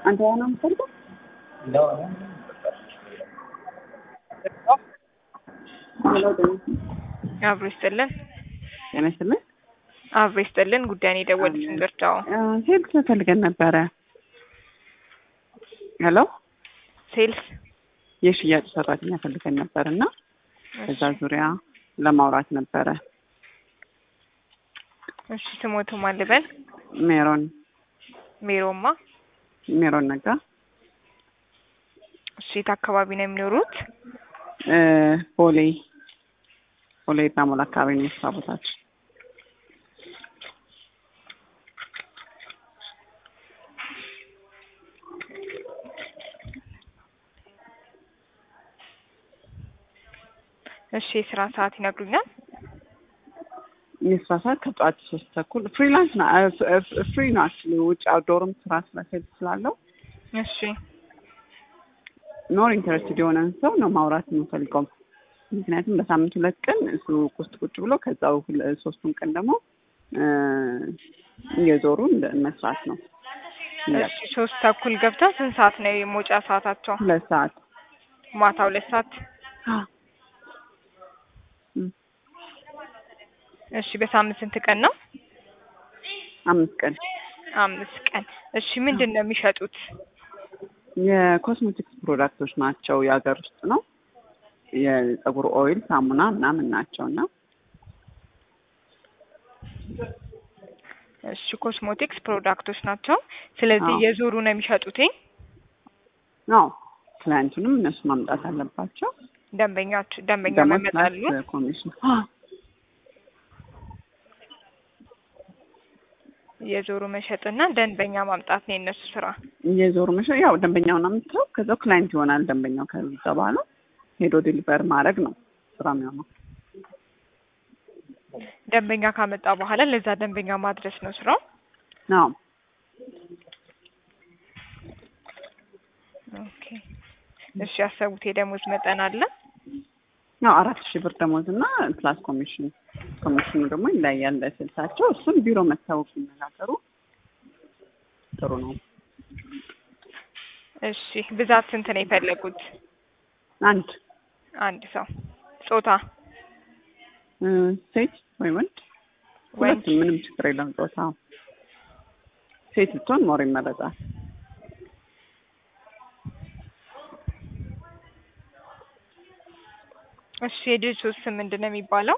አንተ ያ ነው የምትፈልገው? ሄሎ አብሮ ይስጥልን። ጤና ይስጥልኝ። አብሮ ይስጥልን። ጉዳይን የደወሉትን ብርዳው ሴልስ ፈልገን ነበረ። ሄሎ ሴልስ የሽያጭ ሰራተኛ ፈልገን ነበር እና በዛ ዙሪያ ለማውራት ነበረ። እሺ ስሞቱ ማን ልበል? ሜሮን ሜሮማ። ሜሮን ነጋ እሺ የት አካባቢ ነው የሚኖሩት? እ ቦሌ ቦሌ ባሞል አካባቢ ነው የስራ ቦታችን። እሺ የስራ ሰዓት ይነግሩኛል? የስራ ሰዓት ከጠዋት ሶስት ተኩል ፍሪላንስ ና ፍሪ ነው አክቹዋሊ ውጭ አውትዶርም ስራ ስራ ሴልስ ስላለው እሺ ኖር ኢንተረስትድ የሆነን ሰው ነው ማውራት የምንፈልገው። ምክንያቱም በሳምንት ሁለት ቀን እሱ ውስጥ ቁጭ ብሎ ከዛው ሁለ- ሶስቱን ቀን ደግሞ እ እየዞሩ እንደ- መስራት ነው። እሺ ሶስት ተኩል ገብተው ስንት ሰዓት ነው የመውጫ ሰዓታቸው? ሁለት ሰዓት ማታ ሁለት ሰዓት። እም፣ እሺ በሳምንት ስንት ቀን ነው? አምስት ቀን አምስት ቀን። እሺ ምንድን ነው የሚሸጡት? የኮስሜቲክስ ፕሮዳክቶች ናቸው። የሀገር ውስጥ ነው። የጸጉር ኦይል፣ ሳሙና ምናምን ናቸው እና እሺ ኮስሞቲክስ ፕሮዳክቶች ናቸው። ስለዚህ አዎ። የዞሩ ነው የሚሸጡትኝ። ነው ክላይንቱንም እነሱ ማምጣት አለባቸው። ደንበኛች ደንበኛ ደግሞ መመጣሉ። ፕላስ ኮሚሽን የዞሩ መሸጥና ደንበኛ ማምጣት ነው የእነሱ ስራ። እየዞሩ መሸ ያው ደንበኛውን አምጥተው ከዛው ክላይንት ይሆናል ደንበኛው። ከዛ በኋላ ሄዶ ዲሊቨር ማድረግ ነው ስራ የሚሆነው። ደንበኛ ካመጣ በኋላ ለዛ ደንበኛ ማድረስ ነው ስራው። ነው ኦኬ። እሺ ያሰቡት የደሞዝ መጠን አለ? ያው አራት ሺህ ብር ደሞዝ እና ፕላስ ኮሚሽን ኮሚሽኑ ደግሞ ይለያያል ስልሳቸው። እሱን ቢሮ መታወቅ ሲነጋገሩ ጥሩ ነው። እሺ ብዛት ስንት ነው የፈለጉት? አንድ አንድ ሰው ጾታ እ ሴት ወይ ወንድ ወንድ ሁለቱም ምንም ችግር የለም። ጾታው ሴት ብትሆን ሞር ይመረጣል። እሺ የድርጅቱ ስም ምንድን ነው የሚባለው?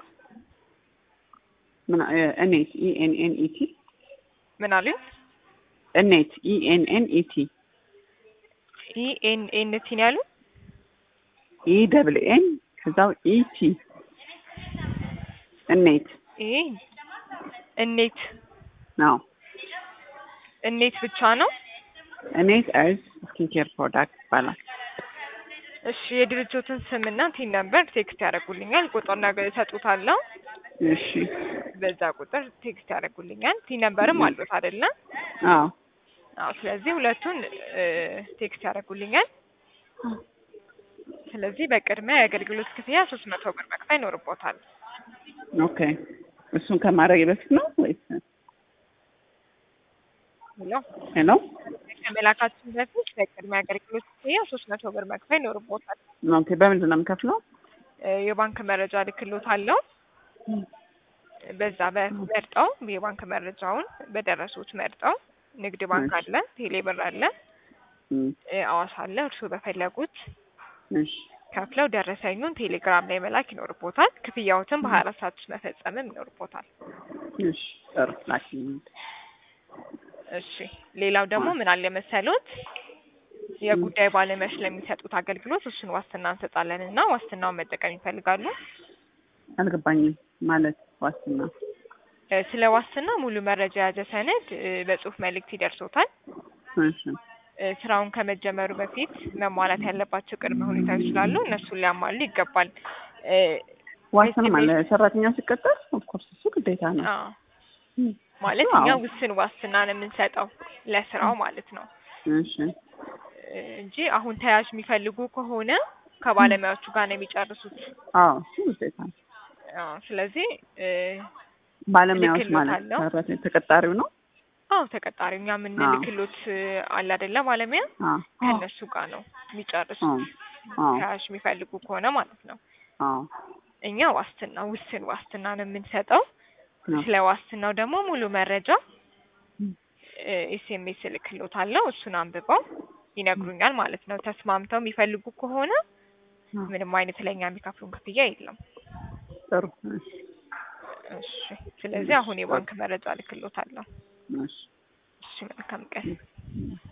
ምን ኤኔት ኢኤንኤን ኢቲ ምን አሉኝ? ኤኔት ኢኤንኤን ኢቲ ኢ ኤን ኤን ቲ ነው ያሉት? ኢ ደብል ኤን ከዛው ኢቲ እኔት ይሄ እኔት ነው። እኔት ብቻ ነው። እኔት እርዝ ስኪን ኬር ፕሮዳክት ይባላል። እሺ የድርጅቱን ስምና ቲን ነምበር ቴክስት ያደርጉልኛል። ቁጥር ነገር እሰጡታለሁ። እሺ በዛ ቁጥር ቴክስት ያደርጉልኛል። ቲን ነምበርም አሉት አይደለ? አዎ አዎ። ስለዚህ ሁለቱን እ ቴክስት ያደርጉልኛል። ስለዚህ በቅድሚያ የአገልግሎት ክፍያ ሶስት መቶ ብር መክፈል ይኖርቦታል። ኦኬ። እሱን ከማድረግ በፊት ነው ወይስ ብሎ ሄሎ? ከመላካችን በፊት በቅድሚያ የአገልግሎት ክፍያ ሶስት መቶ ብር መክፈል ይኖርቦታል። ኦኬ። በምንድን ነው የምከፍለው? እ የባንክ መረጃ ልክሎት አለው። በዛ በመርጠው የባንክ መረጃውን በደረሱት መርጠው ንግድ ባንክ እሺ። አለ፣ ቴሌ ብር አለ፣ እም፣ እ አዋሽ አለ። እርስዎ በፈለጉት እሺ ከፍለው ደረሰኙን ቴሌግራም ላይ መላክ ይኖርቦታል። ክፍያዎትን በሀያ አራት ሰዓት ውስጥ መፈጸምም ይኖርቦታል። እሺ ጥሩ ላኪልኝ። እሺ ሌላው ደግሞ ምን አለ መሰሎት የጉዳይ ባለሙያዎች ለሚሰጡት አገልግሎት እሱን ዋስትና እንሰጣለን እና ዋስትናውን መጠቀም ይፈልጋሉ። አልገባኝም ማለት ዋስትና እ ስለ ዋስትና ሙሉ መረጃ የያዘ ሰነድ እ በጽሁፍ መልእክት ይደርሶታል። እሺ እ ስራውን ከመጀመሩ በፊት መሟላት ያለባቸው ቅድመ ሁኔታዎች ስላሉ እነሱን ሊያሟሉ ይገባል። እ ዋስትና ማለት ሰራተኛ ሲቀጠር ኦፍኮርስ እሱ ግዴታ ነው። አዎ ማለት አዎ። እኛ ውስን ዋስትና ነው የምንሰጠው ለስራው ማለት ነው እሺ እ እንጂ አሁን ተያዥ የሚፈልጉ ከሆነ ከባለሙያዎቹ ጋር ነው የሚጨርሱት። አዎ እሱ ግዴታ ነው። አዎ ስለዚህ እ ባለሙያዎች ማለት እልክልዎታለሁ። ሰራተኛ ተቀጣሪው ነው። አዎ ተቀጣሪ እኛ የምንልክሎት አለ አይደለ ባለሙያ አዎ ከእነሱ ጋር ነው የሚጨርሱ አዎ አዎ ካሽ የሚፈልጉ ከሆነ ማለት ነው። አዎ እኛ ዋስትና ውስን ዋስትና ነው የምንሰጠው። ስለ ዋስትናው ደግሞ ሙሉ መረጃ ኤስኤምኤስ እልክሎታለሁ። እሱን አንብበው ይነግሩኛል ማለት ነው። ተስማምተው የሚፈልጉ ከሆነ ምንም አይነት ለእኛ የሚከፍሉን ክፍያ የለም። ጥሩ እሺ እሺ ስለዚህ አሁን የባንክ መረጃ እልክሎታለሁ። እሺ እሺ መልካም ቀን።